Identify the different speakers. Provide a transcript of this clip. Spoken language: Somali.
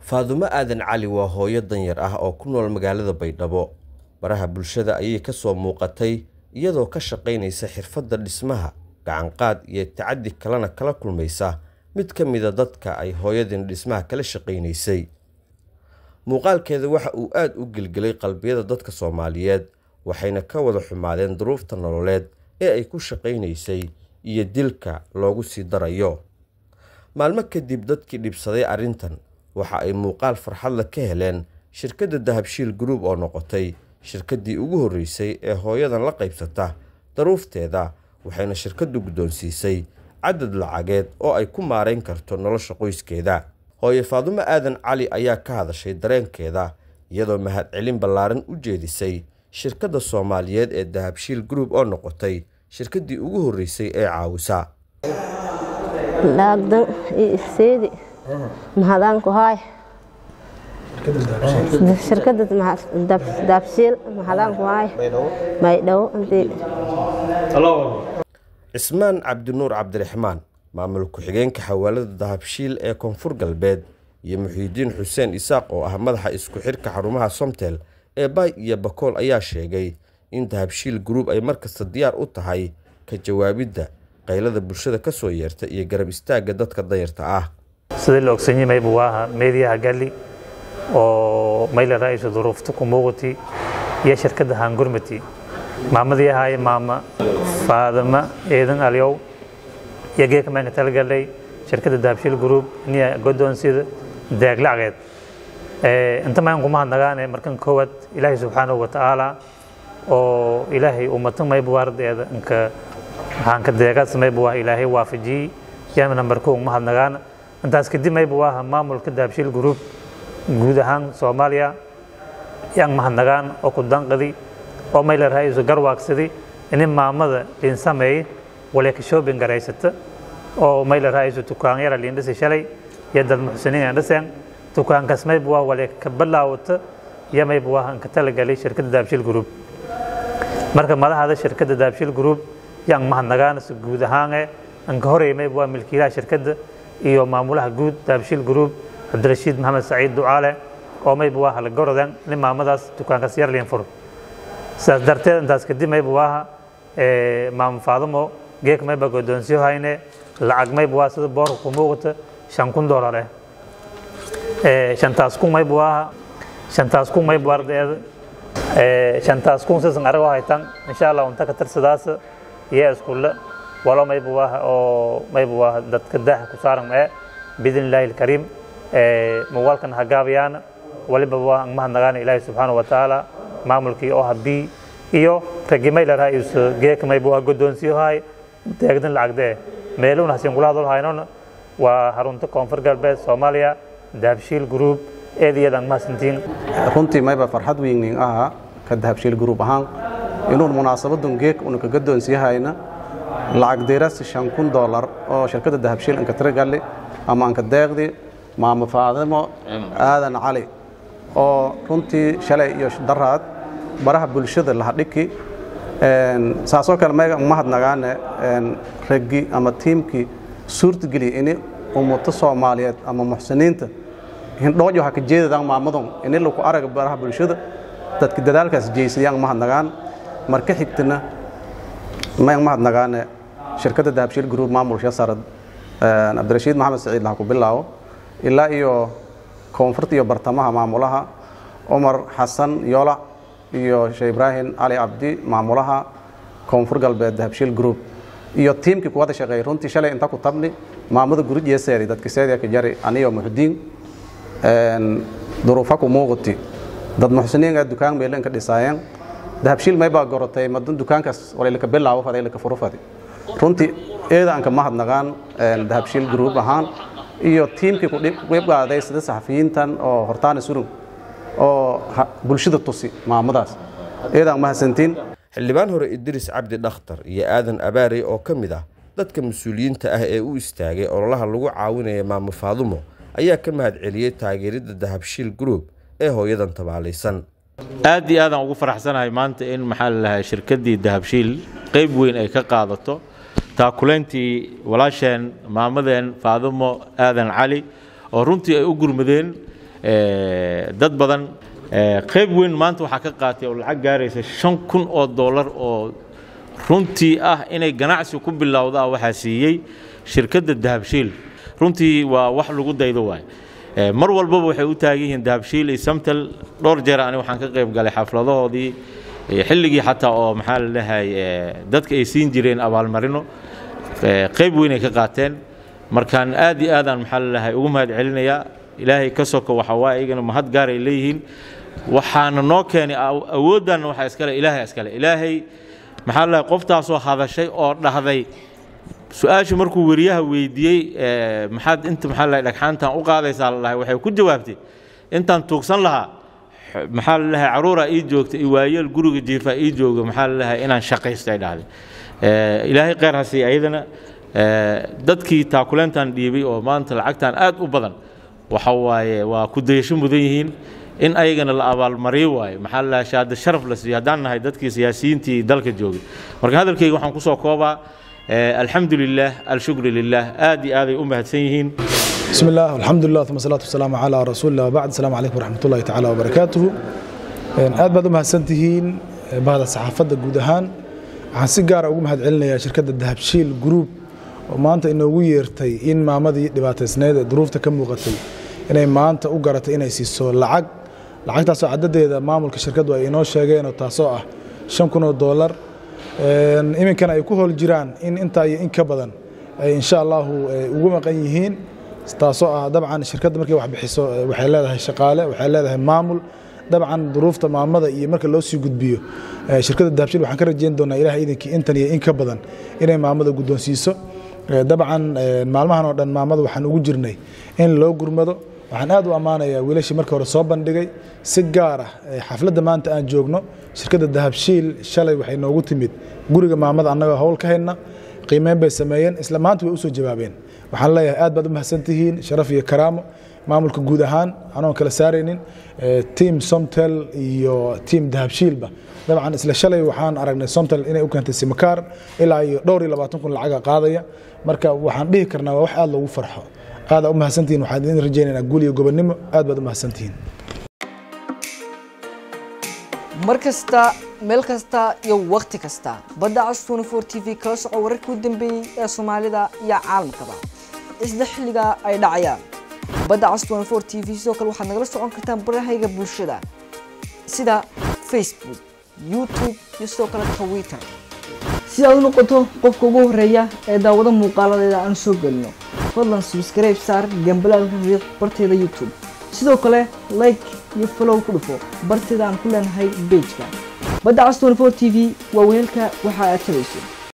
Speaker 1: faadumo aadan cali waa hooyo danyar ah oo ku nool magaalada baydhabo baraha bulshada ayay ka soo muuqatay iyadoo ka shaqaynaysa xirfadda dhismaha gacanqaad iyo tacaddi kalena kala kulmaysa mid ka mida dadka ay hooyadin dhismaha kala shaqaynaysay muuqaalkeeda waxa uu aad u gelgelay qalbiyada dadka soomaaliyeed waxayna ka wada xumaadeen duruufta nololeed ee ay ku shaqaynaysay iyo dilka loogu sii darayo maalmo kadib dadkii dhibsaday arrintan waxa ay muuqaal farxadla ka heleen shirkadda dahabshiil group oo noqotay shirkaddii ugu horreysay ee hooyadan la qaybsata daruufteeda waxayna shirkaddu guddoonsiisay cadad lacageed oo ay ku maarayn karto nolosha qoyskeeda hooye faadumo aadan cali ayaa ka hadashay dareenkeeda iyadoo mahadcelin ballaaran u jeedisay shirkadda soomaaliyeed ee dahabshiil group oo noqotay shirkaddii ugu horreysay ee caawisa
Speaker 2: laagdan seedi mahadaanku haay shirkada daabshiil mahadaanku haay baydhabo intii
Speaker 1: cismaan cabdinuur cabdiraxmaan maamul ku-xigeenka xawaalada dahabshiil ee koonfur galbeed iyo muxiidiin xuseen isaaq oo ah madaxa isku xidhka xarumaha somtel ee baay iyo bakool ayaa sheegay in dahabshiil group ay markasta diyaar u tahay ka jawaabidda qaylada bulshada ka soo yeerta iyo garab istaagga dadka dayarta ah
Speaker 3: sidii la ogsan yahay buu ahaa meediyaha galli oo mayla ra'iisu duruufta ku muuqati iyo shirkadda hangurmati maamadii ahaaye maama faadama eedan alyow iyo geeka maanka talagalay shirkadda dahabshiil group niya godoonsida deeg lacageed inta maan kuma hadnagaane markan koowaad ilaahay subxaanahu watacaala oo ilaahay ummatan maybu ardeeda inka waxaan ka deegaad maybu ah ilaahay waafajiyey yaama nambar kow ma hadnagaana intaas kadib maybu ah maamulka dahabshiil group guud ahaan soomaaliya yaan mahadnagaan oo ku danqadi oo mayla ra'iisu garwaagsadi inin maamada liin sameey waleeka shoobin garaysata oo mayla ra'iisu tukaan yara liin dhisi shalay iyo dad muxsiniin aan dhiseen tukaankaas maybu ah waleeka ka balaawata iyo maybu ah inka talagalay shirkadda dahabshiil group marka madaxda shirkadda dahabshiil group yaan mahadnagaan si guud ahaane inka horey maybu ah milkiilaha shirkadda iyo maamulaha guud dahabshiil group cabdirashiid maxamed saciid ducaale oo maybu ah la gorodan nin maamadaas dukaankaas yar liin furo sidaas darteed intaas kadib maybu aha maamo faadamo geek mayba godoonsiyo hayne lacag maybu ah sida boorka ku muuqata shan kun doolar eh shantaas kun maybu aha shantaas kun maybu ardeeda shantaas kun sisan arago haytan insha allah unta ka tirsadaas iyo iskulle walo maybu ah oo maybu ah dadka daaha ku saaran ee biidn illaahi alkariim muuqaalkan hagaabayaan waliba waa mahadnagaana ilaahi subxaana wa tacaala maamulkii oo habii iyo raggi mayla ra'iis geeka maybu ah godoonsiyo haay deegdan lacagdee meeluna hasin kula hadal haynona waa harunta koonfur galbeed soomaaliya dahabshiil group eedayadan mahadsantiin
Speaker 4: runtii mayba farxad weynin aha ka dahabshiil group ahaan inuun munaasabadan geek una ka godoonsiyahayna lacag deerasi shan kun doolar oo shirkadda dahabshiil inka tiragalli ama anka deeqdi maamo faadimo aadan cali oo runtii shalay iyo daraad baraha bulshada lahadhiki saasoo kale mayga mahadnagaane raggi ama tiimkii suurtageliya ini ummato soomaaliyeed ama muxsiniinta hindhoojo ha ka jeedadaan maamadon ini laku araga baraha bulshada dadka dadaalkaas jeysadayaan mahadnagaan marka xigtana mayg mahadnagaane shirkadda dahabshiil group maamulsha sarad cabdirashiid maxamed saciid laha ku bilaabo ilaa iyo koonfurta iyo bartamaha maamulaha cumar xasan yola iyo sheekh ibraahim cali cabdi maamulaha koonfur galbeed dahabshiil group iyo tiimkii kuwada shaqeeyay runtii shalay inta ku tabni maamada gurij yeeseedi dadka seediya ka jari aniyo muxdiin duruufa ku muuqati dad muxsiniinga dukaan meelen ka dhisaayeen dahabshiil maybaa gorotay madan dukaankaas walaylaka bilaabo faday laka furu fadi runtii eedaanka mahadnaqaan dahabshiil group ahaan iyo tiimkii kuqeybqaaday sida saxafiyiintan oo hortaana surug oo bulshada tusi maamadaas eedaan mahadsantiin
Speaker 1: xildhibaan hore idriis cabdi dhakhtar iyo aadan abaarey oo ka mid ah dadka mas-uuliyiinta ah ee u istaagay ololaha lagu caawinaya maamo faadumo ayaa ka mahad celiyey taageeridda dahabshiil group ee hooyadan tabaalaysan
Speaker 5: aad iyo aadaan ugu faraxsanahay maanta in maxaa la lahaa shirkaddii dahabshiil qayb weyn ay ka qaadato taakuleyntii walaasheen maamadeen faadumo aadan cali oo runtii ay u gurmadeen eh, dad badan eh, qayb weyn maanta waxaa ka qaatay oo lacag gaaraysa shan kun oo dollar oo runtii ah inay ganacsi ku bilowda waxaa siiyey shirkadda dahabshiil runtii waa wax lagu daydo waay Eh, mar walbaba waxay u taagan yihiin dahabshiil iyo samtel dhowr jeer ani waxaan ka qayb galay xafladahoodii eh, xilligii xataa oo maxaa la dhahay eh, dadka ay siin jireen abaalmarino eh, qayb weyn ay ka qaateen markaan aad iyo aadaan maxaa la dhahay ugu mahad celinayaa ilaahay ka soko waxa waa iyagana mahad gaar ay leeyihiin waxaana noo keenay aw- awooddaanna waxaa iskale ilaahay iskale ilaahay maxaa la dhahay qoftaasoo hadashay oo dhahday su-aasha markuu weriyaha weydiiyey eh, maxaad inta maxaa la dhahay dhagxaantan u qaadaysaa la dhahay waxay ku jawaabtay intaan tuugsan lahaa x- maxaa la dhahay caruura ii joogta iyo waayeel guriga jiifa ii jooga maxaa la dhahay inaan shaqaysto ay dhahday Eh, ilaahay kheyr ha siiya ayadana eh, dadkii taakuleyntan dhiibay oo maanta lacagtan aad u badan waxa waaye waa ku dayasho mudan yihiin in ayagana la abaalmariyo waayo maxaa la dhahay shahaado sharaf la siiyo haddaan nahay dadkii siyaasiyiintii dalka joogay marka hadalkayga waxaan kusoo koobaa eh, alxamdu lilah alshukru lilah aad iyo aaday u mahadsan yihiin
Speaker 6: بسم الله والحمد لله ثم الصلاة والسلام على رسول الله وبعد السلام عليكم ورحمة الله تعالى وبركاته aad baad u mahadsantihiin bahda saxaafadda guud ahaan waxaan si gaara ugu mahad celinayaa shirkadda dahabshiil group oo maanta inoogu yeertay in maamadii dhibaataysneyd ee duruufta ka muuqatay inay maanta u garatay inay siiso lacag lacagtaasoo cadadeeda maamulka shirkaddu ay inoo sheegeenoo taasoo ah shan kun oo doolar Een, iminkana ay ku hool jiraan in intaa iyo in ka badan ay insha allahu eh, ugu maqan yihiin taasoo ah dabcan shirkadda markay wax bixiso eh, waxay leedahay shaqaale waxay leedahay maamul dabcan duruufta maamada iyo marka loo sii gudbiyo eh, shirkadda dahabshiil waxaan ka rajeyn doonaa ilaah idinkii intan iyo in ka badan inay maamada guddoonsiiso Eh, dabcan eh, maalmahan oo dhan maamada waxaan ugu jirnay in loo gurmado waxaan aad u ammaanayaa wiilashii marka hore soo bandhigay si gaar ah eh, xafladda maanta aan joogno shirkadda dahabshiil shalay waxay noogu timid guriga maamada annagoo howl ka hayna qiimeyn bay sameeyeen isla maanta way usoo jawaabeen waxaan leeyahay aad baad u mahadsantihiin sharaf iyo karaamo maamulka guud ahaan anoon kala saaraynin eh, team somtel iyo team dahabshiilba dabcan isla shalay waxaan aragnay somtel inay u keentay simakaar ilaa iyo dhowr iyo labaatan kun lacaga qaadaya marka waxaan dhihi karnaa waa wax aad loogu farxo aadaa u mahadsantihiin waxaan idin rajaynaynaa guul iyo gobonnimo aad baad u mahadsantihiin
Speaker 7: mar kasta meel kasta iyo wakhti kasta badda cas 24 t v kala soco wararkii u dambeeyey ee soomaalida iyo caalamkaba isla xilliga ay dhacayaan badda cas 24 t v sidoo kale waxaad nagala socon kartaan barahayga bulshada sida facebook youtube iyo sidoo kale twitter si aad u noqoto qofka ugu horeeya ee daawado muuqaaladeeda aan soo gelino fadlan subscribe saar gambalaalka riiq barteeda youtube sidoo kale like iyo follow ku dhufo barteeda aan ku leenahay pageka badda cas 24 t v waa weelka waxa aad tabayso